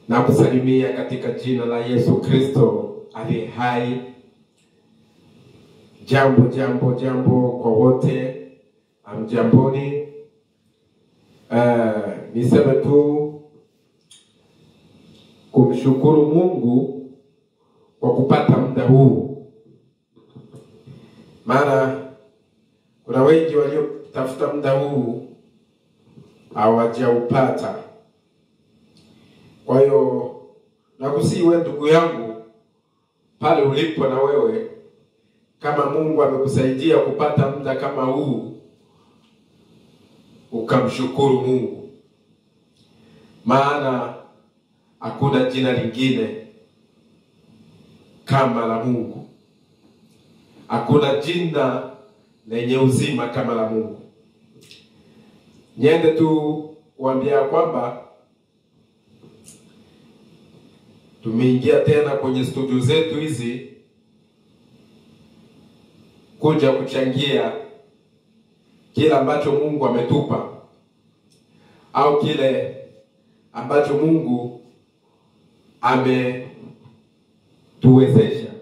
na kusalimia katika jina la Yesu Kristo aliye hai. Jambo jambo jambo kwa wote, amjamboni. Uh, niseme tu kumshukuru Mungu kwa kupata muda huu, maana kuna wengi waliotafuta muda huu hawajaupata. Kwa hiyo nakusii wewe ndugu yangu, pale ulipo na wewe, kama Mungu amekusaidia kupata muda kama huu, ukamshukuru Mungu, maana hakuna jina lingine kama la Mungu, hakuna jina lenye uzima kama la Mungu. Niende tu kuambia kwamba tumeingia tena kwenye studio zetu hizi kuja kuchangia kile ambacho Mungu ametupa au kile ambacho Mungu ametuwezesha.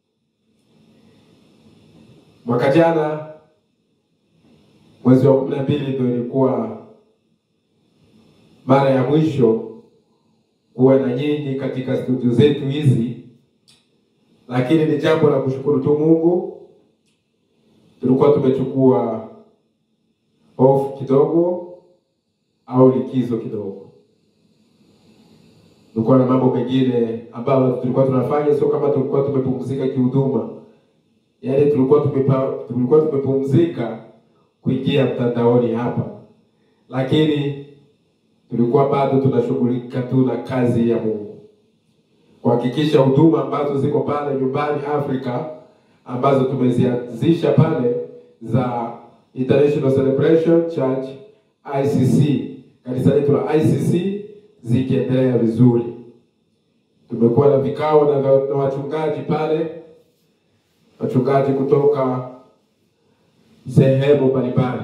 Mwaka jana mwezi wa kumi na mbili ndio ilikuwa mara ya mwisho kuwa na nyinyi katika studio zetu hizi, lakini ni jambo la kushukuru tu Mungu. Tulikuwa tumechukua off kidogo au likizo kidogo, tulikuwa na mambo mengine ambayo tulikuwa tunafanya, sio kama tulikuwa tumepumzika kihuduma, yaani tulikuwa tumepa, tulikuwa tumepumzika kuingia mtandaoni hapa, lakini tulikuwa bado tunashughulika tu na kazi ya Mungu, kuhakikisha huduma ambazo ziko pale nyumbani Afrika ambazo tumezianzisha pale za International Celebration Church ICC, kanisa letu la ICC zikiendelea vizuri. Tumekuwa na vikao na, na wachungaji pale, wachungaji kutoka sehemu mbalimbali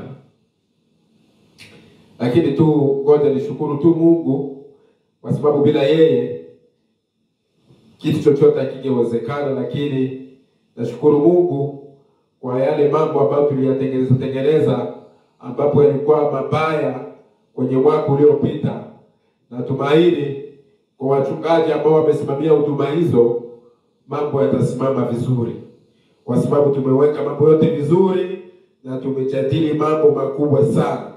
lakini tu ngoja nishukuru tu Mungu kwa sababu bila yeye kitu chochote hakingewezekana. Lakini nashukuru Mungu kwa yale mambo ambayo tuliyatengeneza tengeneza, ambapo yalikuwa mabaya kwenye mwaka uliopita. Natumaini kwa wachungaji ambao wamesimamia huduma hizo, mambo yatasimama vizuri, kwa sababu tumeweka mambo yote vizuri na tumejadili mambo makubwa sana.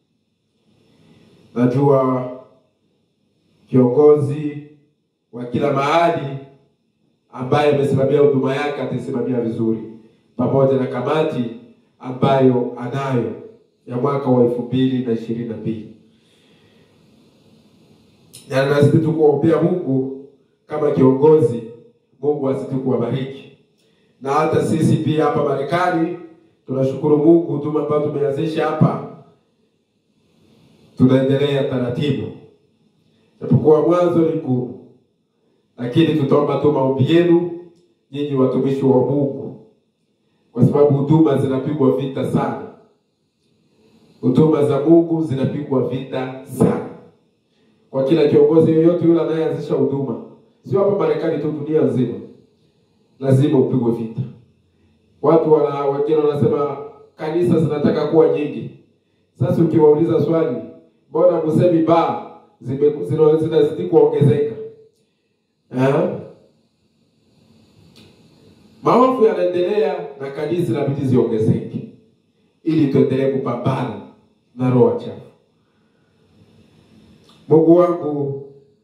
Najua kiongozi wa kila mahali ambaye amesimamia huduma yake ataisimamia vizuri, pamoja na kamati ambayo anayo ya mwaka wa elfu mbili na ishirini na mbili na nazidi tu kuombea Mungu kama kiongozi, Mungu azidi kuwabariki, na hata sisi pia hapa Marekani tunashukuru Mungu, huduma ambayo tumeanzisha hapa tunaendelea taratibu, japokuwa mwanzo ni ngumu, lakini tutaomba tu maombi yenu nyinyi watumishi wa Mungu, kwa sababu huduma zinapigwa vita sana. Huduma za Mungu zinapigwa vita sana kwa kila kiongozi yoyote yule anayeanzisha huduma, sio hapa Marekani tu, dunia nzima lazima upigwe vita. Watu wana wengine wanasema kanisa zinataka kuwa nyingi. Sasa ukiwauliza swali mbona musemi baa zinazidi kuongezeka eh? Maovu yanaendelea na kanisa inabidi ziongezeke, ili tuendelee kupambana na roho chafu. Mungu wangu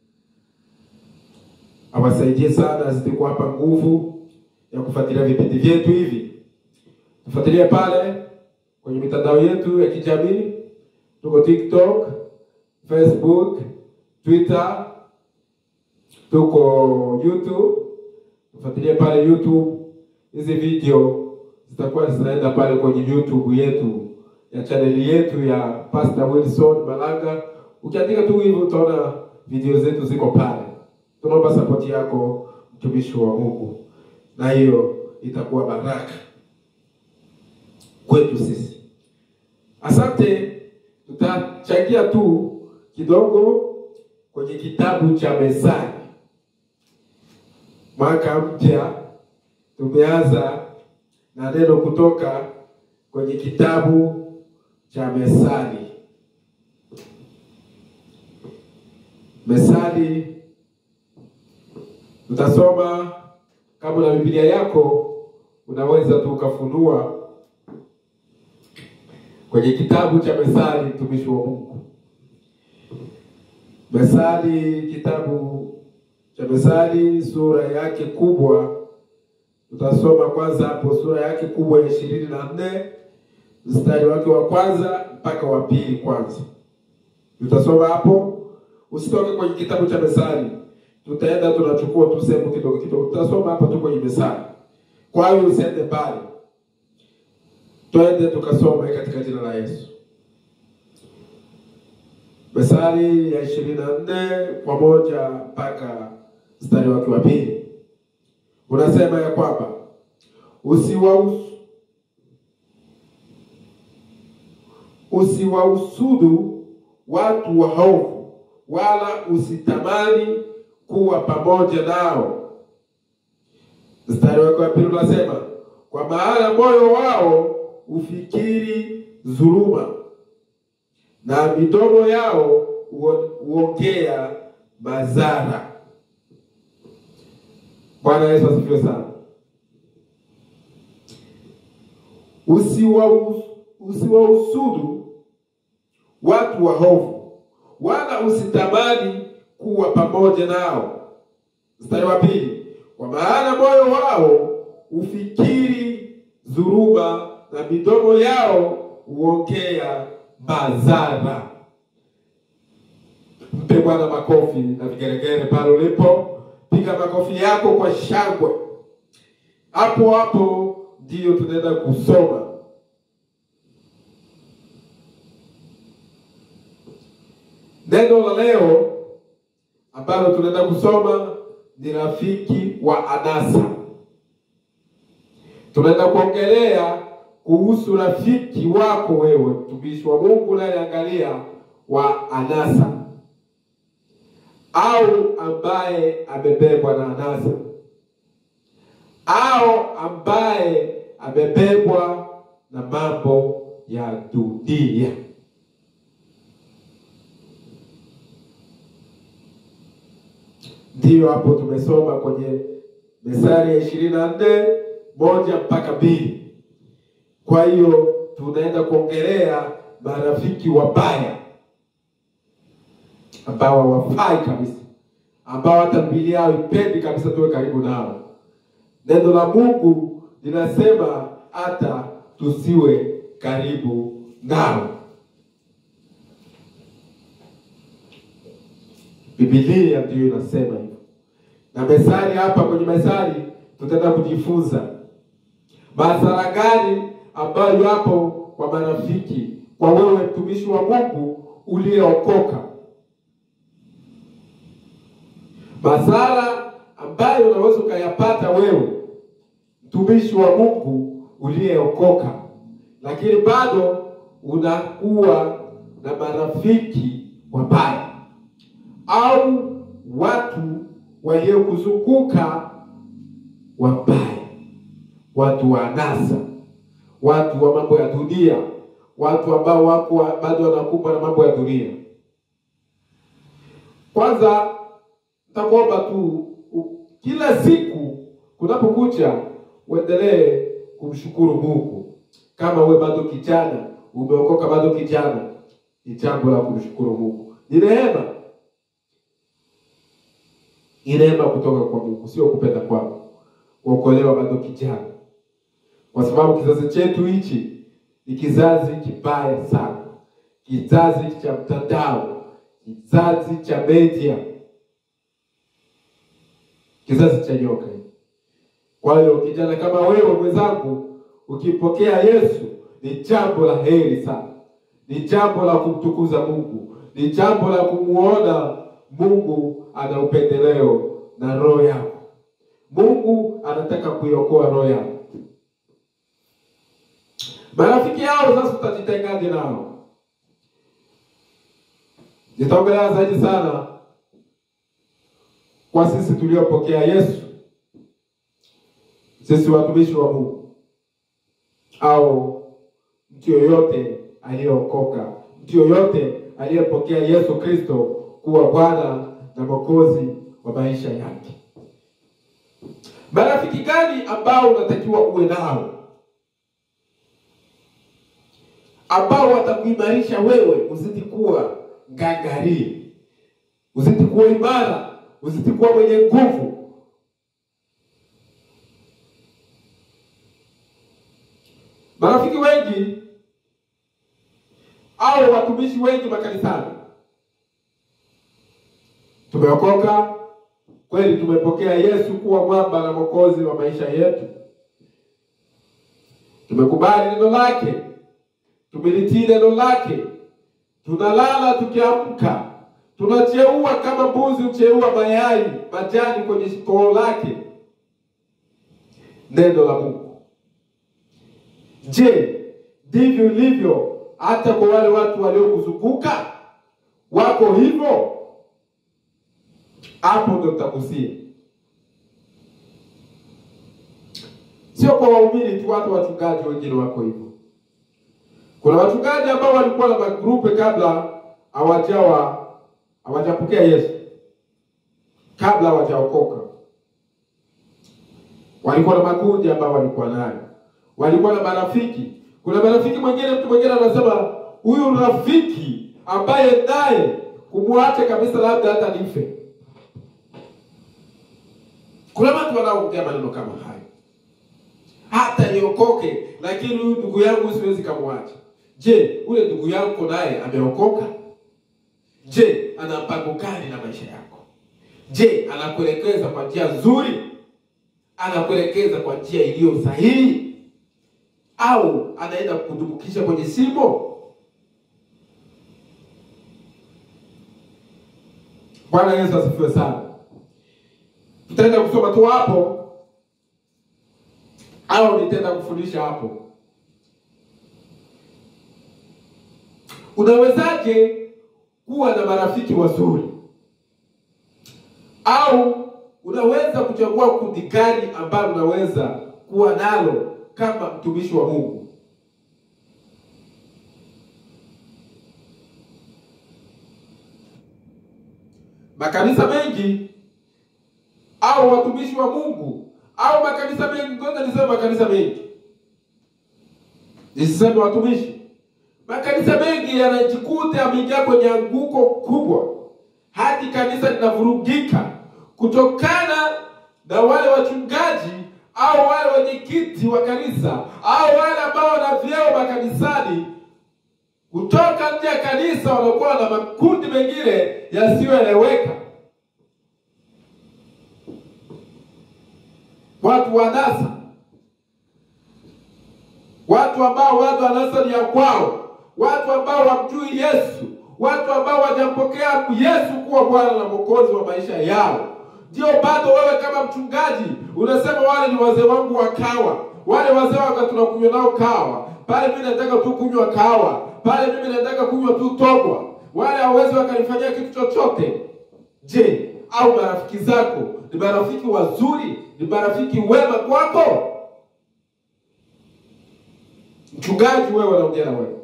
awasaidie sana, azidi kuwapa nguvu ya kufuatilia vipindi vyetu hivi. Tufuatilie pale kwenye mitandao yetu ya kijamii tuko TikTok, Facebook, Twitter, tuko YouTube. Tufuatilie pale YouTube. Hizi video zitakuwa zinaenda pale kwenye YouTube yetu ya chaneli yetu ya Pastor Wilson Malanga. Ukiandika tu hivyo utaona video zetu ziko pale. Tunaomba sapoti yako mtumishi wa Mungu, na hiyo itakuwa baraka kwetu sisi. Asante, tutachangia tu kidogo kwenye kwenye kitabu cha Methali. Mwaka mpya tumeanza na neno kutoka kwenye kitabu cha Methali. Methali tutasoma, kama na Biblia yako unaweza tu ukafunua kwenye kitabu cha Methali, mtumishi wa Mungu. Methali, kitabu cha Methali sura yake kubwa, tutasoma kwanza hapo sura yake kubwa ya ishirini na nne mstari wake wa kwanza mpaka wa pili. Kwanza tutasoma hapo, usitoke kwenye kitabu cha Methali, tutaenda tunachukua tu sehemu kidogo kidogo, tutasoma hapa tu kwenye Methali. Kwa hiyo usiende mbali, twende tukasoma katika jina la Yesu. Methali ya ishirini na nne kwa moja mpaka mstari wake wa pili unasema ya kwamba usiwausu usiwausudu watu waovu, wala usitamani kuwa pamoja nao. Mstari wake wa pili unasema kwa maana moyo wao ufikiri dhuluma na midomo yao huongea madhara. Bwana Yesu asifiwe sana. Usiwausudu usiwausudu watu waovu, wala usitamani kuwa pamoja nao. Mstari wa pili, kwa maana moyo wao ufikiri dhuluma na midomo yao huongea madhara. Mpe Bwana makofi na vigeregere pale ulipo, piga makofi yako kwa shangwe. Hapo hapo ndiyo tunaenda kusoma neno la leo ambalo tunaenda kusoma ni rafiki wa anasa. Tunaenda kuongelea kuhusu rafiki wako wewe, mtumishi wa Mungu unayeangalia wa anasa, au ambaye amebebwa na anasa, au ambaye amebebwa na mambo ya dunia. Ndiyo hapo tumesoma kwenye Methali ya ishirini na nne moja mpaka mbili. Kwa hiyo tunaenda kuongelea marafiki wabaya ambao hawafai kabisa, ambao hata Biblia yao ipendi kabisa tuwe karibu nao. Neno la Mungu linasema hata tusiwe karibu nao. Biblia ndiyo inasema hivyo, na Methali hapa kwenye Methali tutaenda kujifunza madhara gani ambayo yapo kwa marafiki, kwa wewe mtumishi wa Mungu uliyeokoka, madhara ambayo unaweza ukayapata wewe mtumishi wa Mungu uliyeokoka, lakini bado unakuwa na marafiki wabaya au watu waliokuzunguka wabaya, watu wa anasa, watu wa mambo ya dunia, watu ambao wako bado wanakumbwa na mambo ya dunia. Kwanza nitakuomba tu kila siku kunapokucha uendelee kumshukuru Mungu. Kama we bado kijana, umeokoka bado kijana, ni jambo la kumshukuru Mungu, ni rehema ni neema kutoka kwa Mungu, sio kupenda kwako kuokolewa bado kijana, kwa sababu kizazi chetu hichi ni kizazi kibaya sana, kizazi cha mtandao, kizazi cha media, kizazi cha nyoka. Kwa hiyo kijana kama wewe mwenzangu, ukipokea Yesu ni jambo la heri sana, ni jambo la kumtukuza Mungu, ni jambo la kumuona Mungu ana upendeleo na roho yako. Mungu anataka kuiokoa roho yako. Marafiki hao sasa utajitengaje nao? Nitaongelea zaidi sana kwa sisi tuliopokea Yesu, sisi watumishi wa Mungu au mtu yoyote aliyeokoka, mtu yoyote aliyepokea Yesu Kristo kuwa Bwana na Mwokozi wa maisha yake. Marafiki gani ambao unatakiwa uwe nao, ambao watakuimarisha wewe uzidi kuwa ngangari, uzidi kuwa imara, uzidi kuwa mwenye nguvu? Marafiki wengi au watumishi wengi makanisani tumeokoka kweli, tumepokea Yesu kuwa mwamba na mwokozi wa maisha yetu, tumekubali neno lake, tumelitii neno lake, tunalala tukiamka, tunacheua kama mbuzi hucheua mayai majani kwenye koo lake, neno la Mungu. Je, ndivyo ilivyo hata kwa wale watu waliokuzunguka? Wako hivyo? Hapo ndo tutagusia, sio kwa waumini tu, hata wachungaji wengine wako hivyo. Kuna wachungaji ambao walikuwa na magrupe kabla hawajawa hawajapokea Yesu, kabla hawajaokoka, walikuwa na makundi ambao walikuwa nayo, walikuwa na marafiki. Kuna marafiki mwingine, mtu mwingine anasema huyu rafiki ambaye naye kumwacha kabisa, labda hata nife. Kuna watu wanaongea maneno kama hayo, hata niokoke, lakini huyu ndugu yangu siwezi kamwacha. Je, ule ndugu yako naye ameokoka? Je, ana mpango gani na maisha yako? Je, anakuelekeza kwa njia nzuri? Anakuelekeza kwa njia iliyo sahihi, au anaenda kukudumbukisha kwenye simo? Bwana Yesu asifiwe sana. Tutaenda kusoma tu hapo au nitaenda kufundisha hapo. Unawezaje kuwa na marafiki wazuri, au unaweza kuchagua kundi gani ambalo unaweza kuwa nalo kama mtumishi wa Mungu? Makanisa mengi au watumishi wa Mungu au makanisa mengi, ngoja niseme makanisa mengi, nisiseme watumishi. Makanisa mengi yanajikuta yameingia kwenye anguko kubwa, hadi kanisa linavurugika kutokana na wale wachungaji au wale wenyekiti wa kanisa au wale ambao wana vyeo makanisani kutoka nje ya kanisa, wanakuwa na makundi mengine yasiyoeleweka. Watu wa nasa, watu ambao watu anasa ni ya kwao, watu ambao wamjui Yesu, watu ambao wajampokea Yesu kuwa Bwana na Mwokozi wa maisha yao. Ndio bado wewe kama mchungaji unasema wale ni wazee wangu wa kawa, wale wazee waka tunakunywa nao kawa pale, mimi nataka tu kunywa kawa pale, mimi nataka kunywa tu togwa, wale hawezi wakanifanyia kitu chochote. Je, au marafiki zako ni marafiki wazuri? Ni marafiki wema kwako? Mchungaji wewe, naongea na wewe,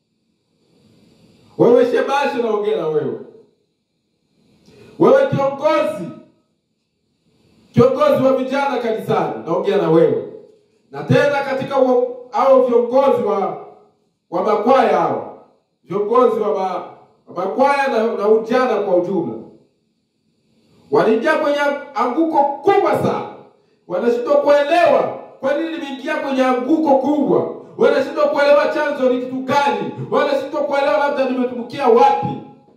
wewe shemasi, naongea na wewe, wewe kiongozi kiongozi wa vijana kanisani, naongea na wewe, na tena katika au viongozi wa wa makwaya hawa viongozi wa, ma, wa makwaya na, na ujana kwa ujumla waliingia kwenye anguko kubwa sana, wanashindwa kuelewa kwa nini nimeingia kwenye anguko kubwa, wanashindwa kuelewa chanzo ni kitu gani, wanashindwa kuelewa labda nimetumbukia wapi.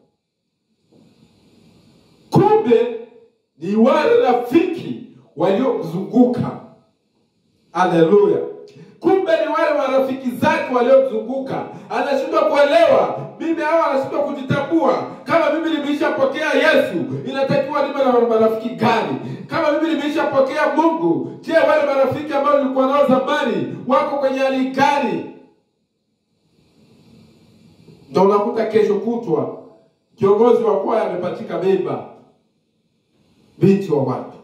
Kumbe ni wale rafiki waliomzunguka. Haleluya! Kumbe ni wale marafiki zake waliomzunguka, anashindwa kuelewa. Mimi hao anashindwa kujitambua. Kama mimi nimeishapokea Yesu, inatakiwa niwe na marafiki gani? Kama mimi nimeishapokea Mungu, je, wale marafiki ambao nilikuwa nao zamani wako kwenye hali gani? Ndio unakuta kesho kutwa kiongozi wa kwaya amepatika mimba binti wa watu.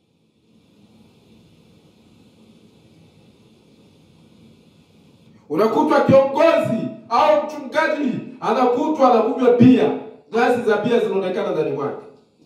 Unakutwa kiongozi au mchungaji anakutwa anakunywa bia, glasi za bia zinaonekana ndani mwake.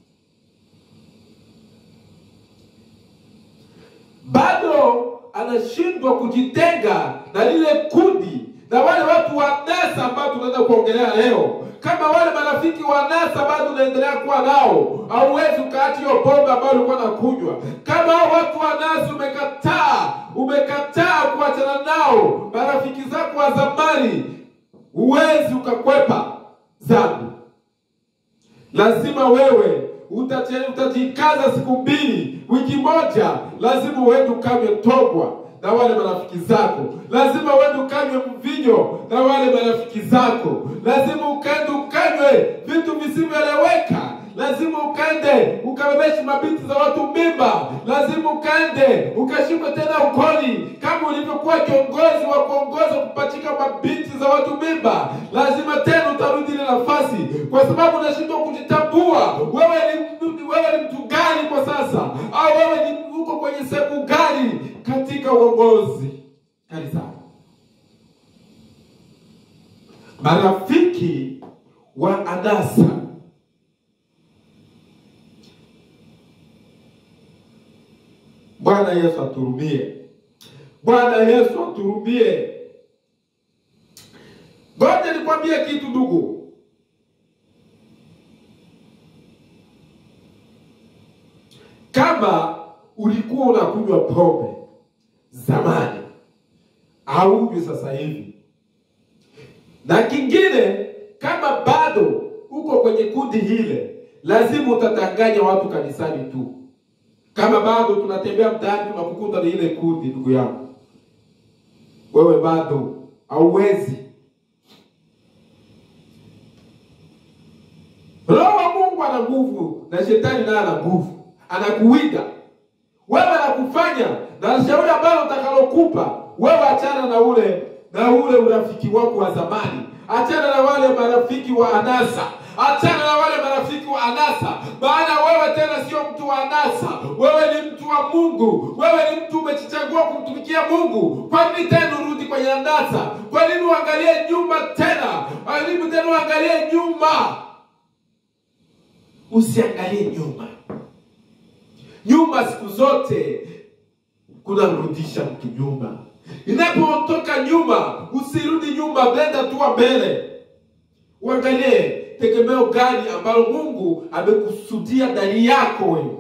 Bado anashindwa kujitenga na lile kundi na wale watu wa nasa ambao tunaenda kuongelea leo. Kama wale marafiki wa nasa bado unaendelea kuwa nao, hauwezi ukaacha hiyo pombe ambayo ulikuwa unakunywa. Kama hao watu wa nasa umekataa, umekataa kuachana nao, marafiki zako wa zamani, huwezi ukakwepa dhambi. Lazima wewe utache- utajikaza siku mbili, wiki moja, lazima uende ukanywe togwa na wale marafiki zako, lazima uende ukanywe mvinyo na wale marafiki zako, lazima ukaende ukanywe vitu visivyoeleweka, lazima ukaende ukabebeshe mabinti za watu mimba, lazima ukaende ukashikwe tena ukoni kama ulivyokuwa kiongozi wa kuongoza kupachika mabinti za watu mimba, lazima tena utarudi ile nafasi, kwa sababu unashindwa kujitambua wewe ni wewe ni mtu gani kwa sasa, au wewe ni uko kwenye sehemu gani katika uongozi kanisani. Marafiki wa anasa Bwana Yesu aturumie. Bwana Yesu aturumie. Ngoja nikwambie kitu ndugu. Kama ulikuwa unakunywa pombe zamani, haunywi sasa hivi, na kingine, kama bado uko kwenye kundi hile, lazima utatanganya watu kanisani tu. Kama bado tunatembea mtaani tunakukuta na ile kundi, ndugu yangu, wewe bado hauwezi. Roho wa Mungu ana nguvu na shetani naye ana nguvu, anakuwinda wewe, anakufanya na shauri ambalo utakalokupa wewe, achana na ule na ule urafiki wako wa zamani, achana na wale marafiki wa anasa, achana na wale marafiki wa anasa, maana wewe tena sio mtu wa anasa, wewe ni mtu wa Mungu, wewe ni mtu umejichagua kumtumikia Mungu. Kwa nini tena urudi kwenye anasa? Kwa nini uangalie nyuma tena? Kwa nini tena uangalie nyuma? Usiangalie nyuma. Nyuma siku zote kunamrudisha mtu nyuma. Inapotoka nyuma, usirudi nyuma, blenda tu mbele. Uangalie tegemeo gani ambalo Mungu amekusudia ndani yako wewe.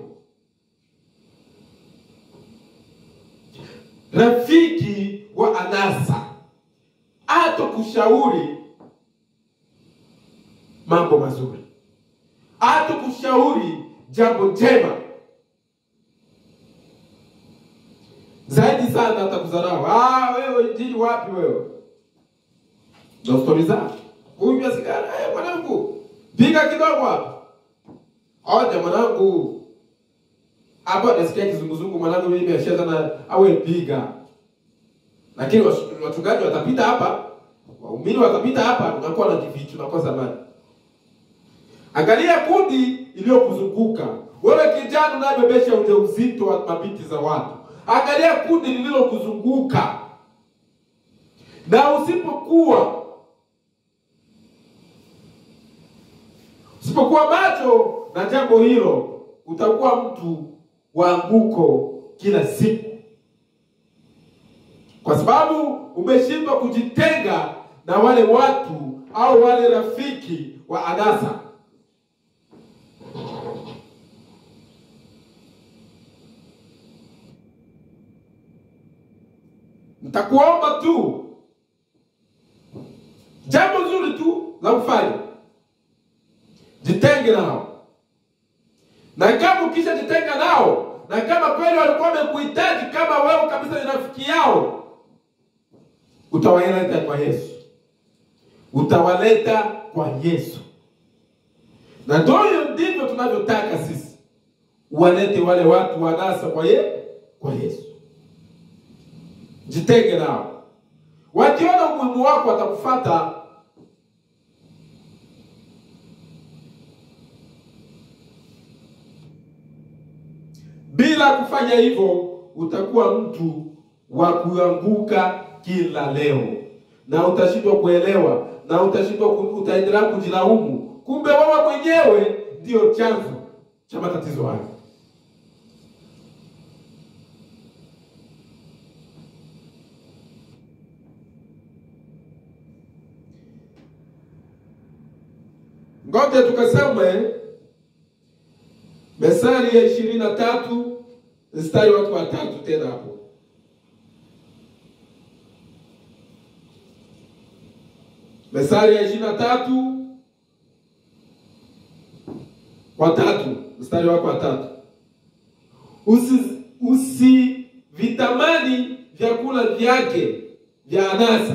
Rafiki wa anasa hata kushauri mambo mazuri, hata kushauri jambo jema zaidi sana hata kudharau. Ah, wewe injili wapi wewe? Ndio stori zako. Kunywa sigara, eh, mwanangu, piga kidogo hapa. Oja mwanangu. Hapa nasikia kizunguzungu mwanangu, mimi nimeashia sana awe piga. Lakini wash- wachungaji watapita hapa, waumini watapita hapa, unakuwa na kificho, unakosa amani. Angalia kundi iliyokuzunguka wewe, kijana unayebebesha ujauzito wa mabinti za watu. Angalia kundi lililokuzunguka, na usipokuwa usipokuwa macho na jambo hilo, utakuwa mtu wa anguko kila siku, kwa sababu umeshindwa kujitenga na wale watu au wale rafiki wa anasa. Nitakuomba tu jambo zuri tu la kufanya, jitenge nao, na kama ukisha jitenga nao, na kama kweli walikuwa wamekuhitaji kama wewe kabisa ni rafiki yao, utawaleta kwa Yesu, utawaleta kwa Yesu. Na ndio ndivyo tunavyotaka sisi, walete wale watu wanasa kwa ye, kwa Yesu. Jitenge nao, wakiona umuhimu wako watakufuata. Bila kufanya hivyo, utakuwa mtu wa kuanguka kila leo, na utashindwa kuelewa, na utashindwa ku- utaendelea kujilaumu. Kumbe wewe mwenyewe ndio chanzo cha matatizo hayo. Ngoja tukasome Methali ya ishirini na tatu mstari wake wa tatu tena hapo. Methali ya ishirini na tatu wa tatu mstari wake wa tatu Usi- usivitamani vyakula vyake vya anasa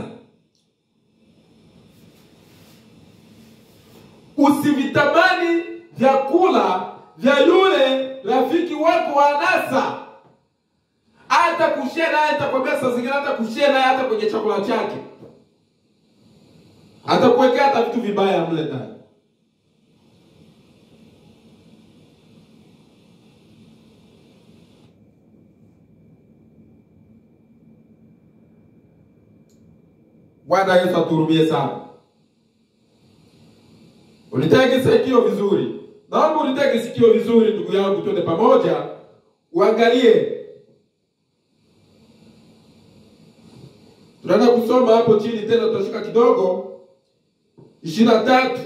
usivitamani vyakula vya yule rafiki wako wa anasa. Hata kushare naye, atakwambia saa zingine, hata kushare naye hata kwenye chakula chake, atakuwekea hata vitu vibaya mle ndani. Bwana Yesu atuhurumie sana. Unitege sikio vizuri, naomba unitege sikio vizuri, ndugu yangu, twende pamoja, uangalie. Tunaenda kusoma hapo chini tena, tutashika kidogo ishirini na tatu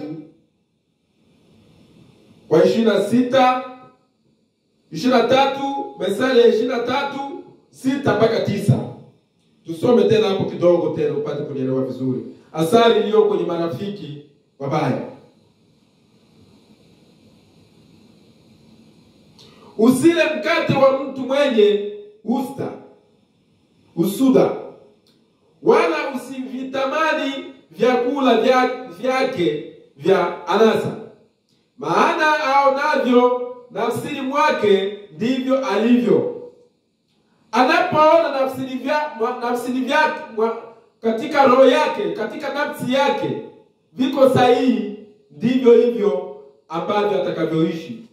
kwa ishirini na sita ishirini na tatu Methali ya ishirini na tatu sita mpaka tisa. Tusome tena hapo kidogo tena upate kunielewa vizuri, asari iliyo kwenye marafiki wabaya. Usile mkate wa mtu mwenye usta usuda, wala usivitamani vyakula vya, vyake vya anasa, maana aonavyo nafsini mwake ndivyo alivyo. Anapoona nafsini vya, mwa- nafsini vyake mwa- katika roho yake, katika nafsi yake viko sahihi, ndivyo hivyo ambavyo atakavyoishi.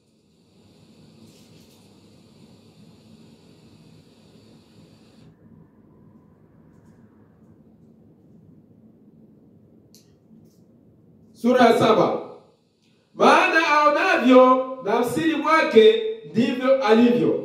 Sura ya saba. Maana aonavyo nafsini mwake ndivyo alivyo.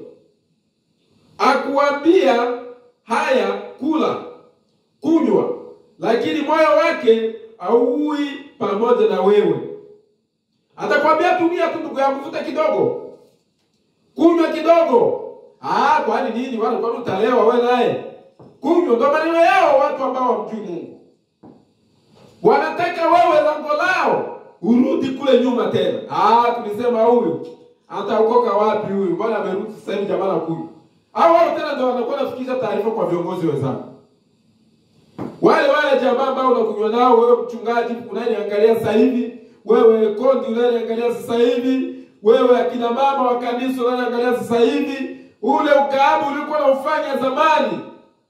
Akuambia haya, kula, kunywa, lakini moyo wake hauui pamoja na wewe. Atakwambia tumia tu, ndugu yangu, vuta kidogo, kunywa kidogo. Ah, kwani nini? Wale kwani utalewa wewe naye? Kunywa, ndo maneno yao watu ambao wamjui Mungu wanataka wewe lango lao urudi kule nyuma tena. Ah, tulisema huyu ataokoka wapi huyu? Mbona amerudi sasa hivi jamaa anakunywa? Hao wao tena ndio wanakuwa nafikisha taarifa kwa viongozi wenzao. Wale wale jamaa ambao unakunywa nao wewe, mchungaji unaniangalia sasa hivi, wewe kondi unaniangalia sasa hivi, wewe akina mama wa kanisa unaniangalia sasa hivi, ule ukaabu uliokuwa unaufanya zamani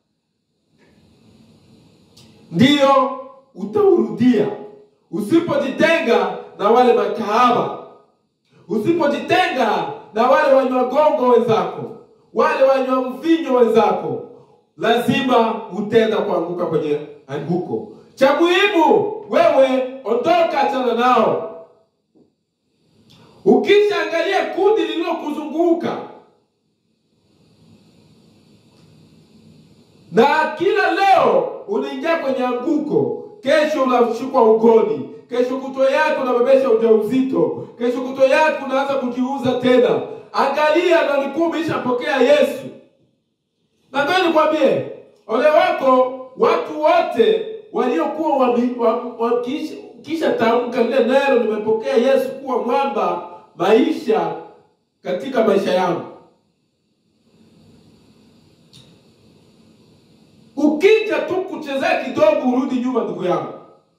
ndiyo utaurudia usipojitenga na wale makahaba, usipojitenga na wale wanywa gongo wenzako, wale wanywa mvinyo wenzako, lazima utenda kuanguka kwenye anguko. Cha muhimu wewe ondoka, achana nao. Ukishaangalia kundi lililokuzunguka na kila leo unaingia kwenye anguko, kesho unashukwa ugoni, kesho kutwa yako unabebesha ujauzito, kesho kutwa yako unaanza kujiuza tena. Angalia, na ulikuwa umeshapokea Yesu. Na ngoja nikwambie, ole wako watu wote waliokuwa wami- wa- wakisha kisha tamka lile neno, nimepokea Yesu kuwa mwamba maisha katika maisha yangu Ukija tu kuchezea kidogo urudi nyuma, ndugu yangu,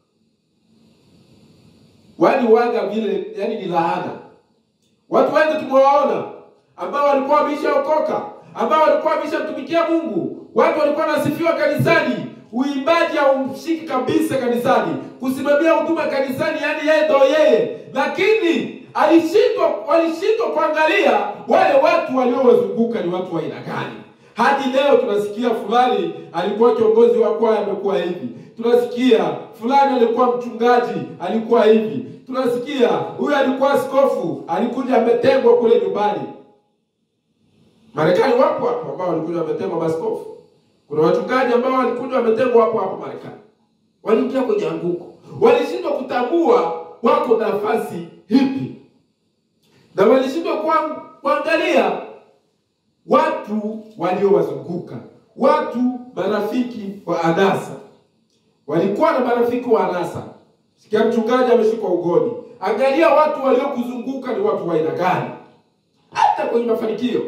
wani waga vile, yani ni laana. Watu wengi tumewaona ambao walikuwa wameshaokoka, ambao walikuwa wameshamtumikia Mungu, watu walikuwa wanasifiwa kanisani, uimbaji haumshiki kabisa kanisani, kusimamia huduma kanisani, yani yeye ndo yeye, lakini alishindwa walishindwa kuangalia wale watu waliowazunguka ni watu wa aina gani. Hadi leo tunasikia fulani alikuwa kiongozi wa kwaya amekuwa hivi, tunasikia fulani alikuwa mchungaji alikuwa hivi, tunasikia huyu alikuwa askofu alikuja ametengwa kule nyumbani. Marekani wapo hapo ambao walikuja wametengwa maskofu. Kuna wachungaji ambao walikuja wametengwa hapo hapo Marekani, waliingia kwenye anguko, walishindwa kutambua wako nafasi hipi, na walishindwa kuang- kuangalia watu waliowazunguka, watu marafiki wa anasa. Walikuwa na marafiki wa anasa. Sikia mchungaji ameshikwa ugoni, angalia watu waliokuzunguka ni watu wa aina gani, hata kwenye mafanikio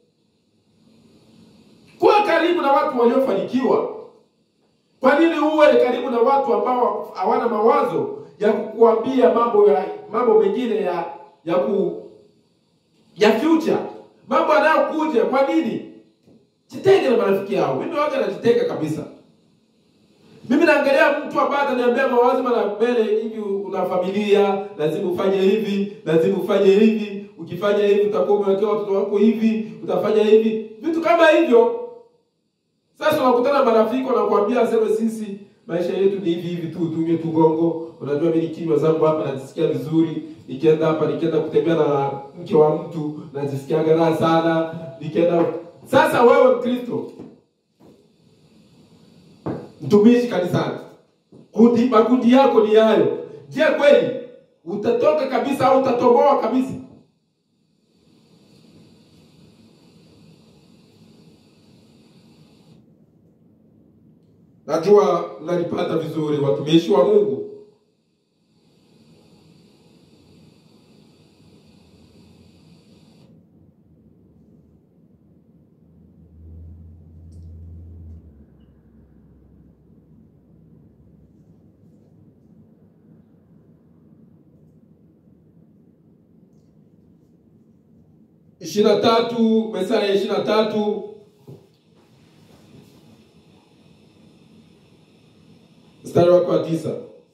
kuwa karibu na watu waliofanikiwa. Kwa nini uwe karibu na watu ambao hawana mawazo ya kukuambia mambo ya mambo mengine ya ya ku ya future, mambo yanayokuja? Kwa nini? Jitenge na marafiki yao. Mimi waga najitenga kabisa. Mimi naangalia mtu ambaye ataniambia mawazo mara mbele hivi, una familia, lazima ufanye hivi, lazima ufanye hivi, ukifanya hivi utakuwa umewekea watoto wako hivi, utafanya hivi, vitu kama hivyo. Sasa unakutana na marafiki wanakuambia aseme sisi maisha yetu ni hivi hivi tu, tunywe tu gongo. Unajua mimi nikinywa zangu hapa najisikia vizuri, nikienda hapa nikienda kutembea na mke wa mtu najisikia raha sana, nikienda sasa. Wewe Mkristo mtumishi kanisani, kundi makundi yako ni hayo. Je, kweli utatoka kabisa au utatoboa kabisa? Najua mnalipata vizuri, watumishi wa Mungu. ishirini na tatu Methali ya ishirini na tatu mstari wake wa tisa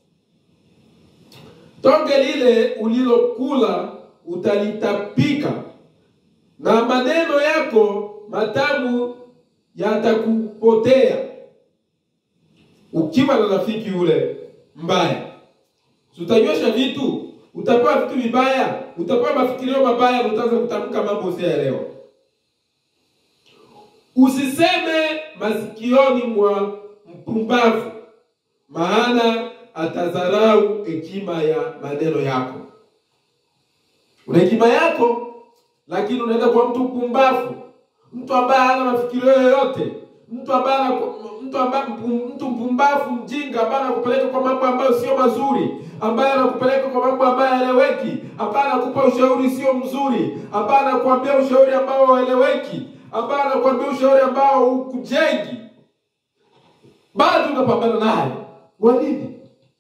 tonge lile ulilokula utalitapika, na maneno yako matamu yatakupotea. Ukiwa na rafiki yule mbaya, si utanywesha vitu, utapewa vitu vibaya, utapewa mafikirio mabaya, na utaanza kutamka mambo usiyoelewa. Usiseme masikioni mwa mpumbavu maana atadharau hekima ya maneno yako. Una hekima yako, lakini unaenda kwa mtu mpumbavu, mtu ambaye hana mafikirio yoyote, mtu ambaye ana- mtu ambaye mtu mpumbavu, mjinga, ambaye anakupeleka kwa mambo ambayo sio mazuri, ambaye anakupeleka kwa mambo ambayo haeleweki, ambaye anakupa ushauri sio mzuri, ambaye anakuambia ushauri ambao haueleweki, ambaye anakuambia ushauri ambao hukujengi, bado unapambana naye. Kwa nini?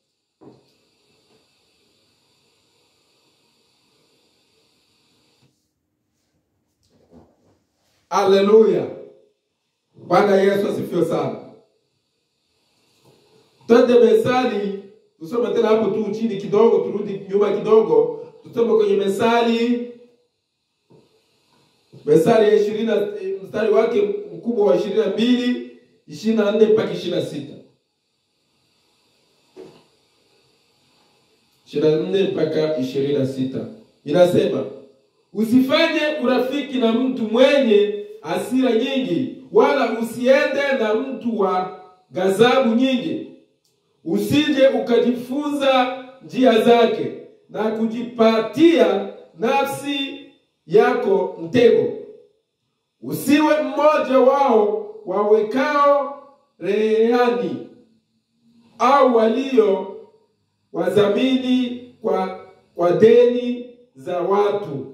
Haleluya! Bwana Yesu asifiwe sana. Twende Methali, tusome tena hapo tu chini kidogo, turudi nyuma kidogo, tusome kwenye Methali, Methali ya ishirini na mstari wake mkubwa wa ishirini na mbili ishirini na nne mpaka ishirini na sita ishirini na nne mpaka ishirini na sita inasema usifanye urafiki na mtu mwenye hasira nyingi, wala usiende na mtu wa ghadhabu nyingi, usije ukajifunza njia zake na kujipatia nafsi yako mtego. Usiwe mmoja wao wawekao rehani au walio wadhamini kwa, kwa deni za watu.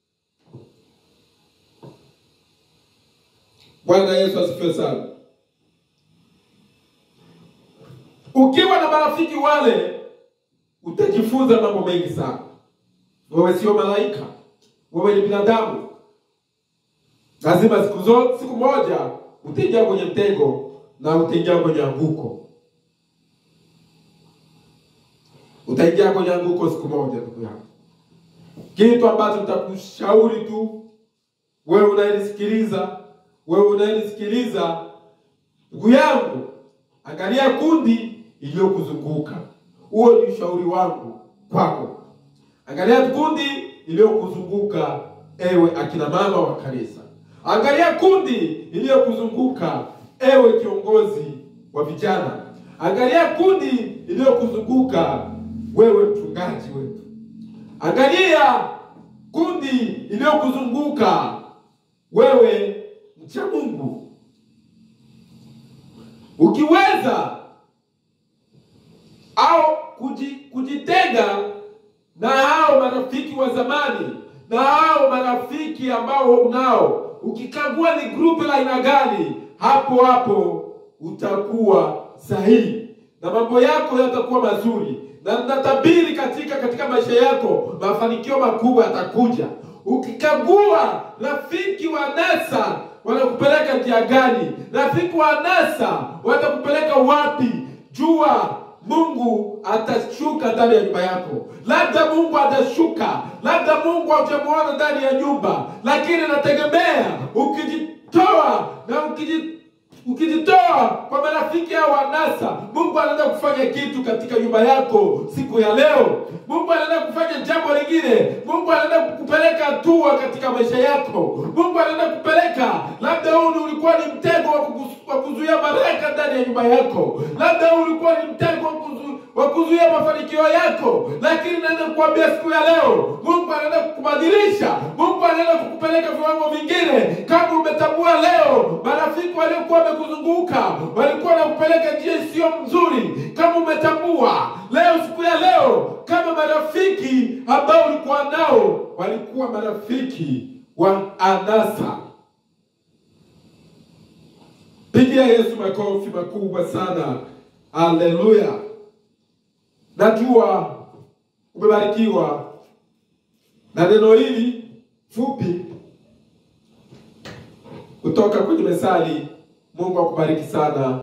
Bwana Yesu asifiwe sana. Ukiwa na marafiki wale, utajifunza mambo mengi sana. Wewe sio malaika, wewe ni binadamu. Lazima siku zote, siku moja utaingia kwenye mtego na utaingia kwenye anguko. Utaingia kwenye anguko siku moja, ndugu yangu. Kitu ambacho nitakushauri tu wewe unayenisikiliza, wewe unayenisikiliza, ndugu yangu, angalia kundi iliyokuzunguka. Huo ni ushauri wangu kwako. Angalia kundi iliyokuzunguka, ewe akina mama wa kanisa. Angalia kundi iliyokuzunguka, ewe kiongozi wa vijana. Angalia kundi iliyokuzunguka, wewe mchungaji wetu. Angalia kundi iliyokuzunguka, wewe mcha Mungu. Ukiweza au kuji, kujitenga na hao marafiki wa zamani na hao marafiki ambao unao, ukikagua ni grupu la aina gani, hapo hapo utakuwa sahihi na mambo yako yatakuwa mazuri, na natabiri katika katika maisha yako mafanikio makubwa yatakuja. Ukikagua rafiki wa nasa wanakupeleka njia gani, rafiki wa nasa watakupeleka wapi, jua Mungu atashuka ndani ya nyumba yako. Labda Mungu atashuka, labda Mungu haujamuona ndani ya nyumba, lakini nategemea ukijitoa na ukiji ukijitoa kwa marafiki hao wanasa, Mungu anaenda kufanya kitu katika nyumba yako siku ya leo. Mungu anaenda kufanya jambo lingine. Mungu anaenda kukupeleka hatua katika maisha yako. Mungu anaenda kupeleka, labda huu ulikuwa ni mtego wa kuku- wa kuzuia baraka ndani ya nyumba yako, labda huu ulikuwa ni mtego wa kuzu- wa kuzuia mafanikio yako, lakini naenda kukuambia siku ya leo, Mungu anaenda kukubadilisha. Mungu anaenda kukupeleka viwango vingine. Kama umetambua leo, marafiki waliokuwa wamekuzunguka walikuwa wanakupeleka njia isiyo mzuri. Kama umetambua leo, siku ya leo, kama marafiki ambao ulikuwa nao walikuwa marafiki wa anasa, pigia Yesu makofi makubwa sana. Haleluya! Najua umebarikiwa na neno hili fupi kutoka kwenye Methali. Mungu akubariki sana.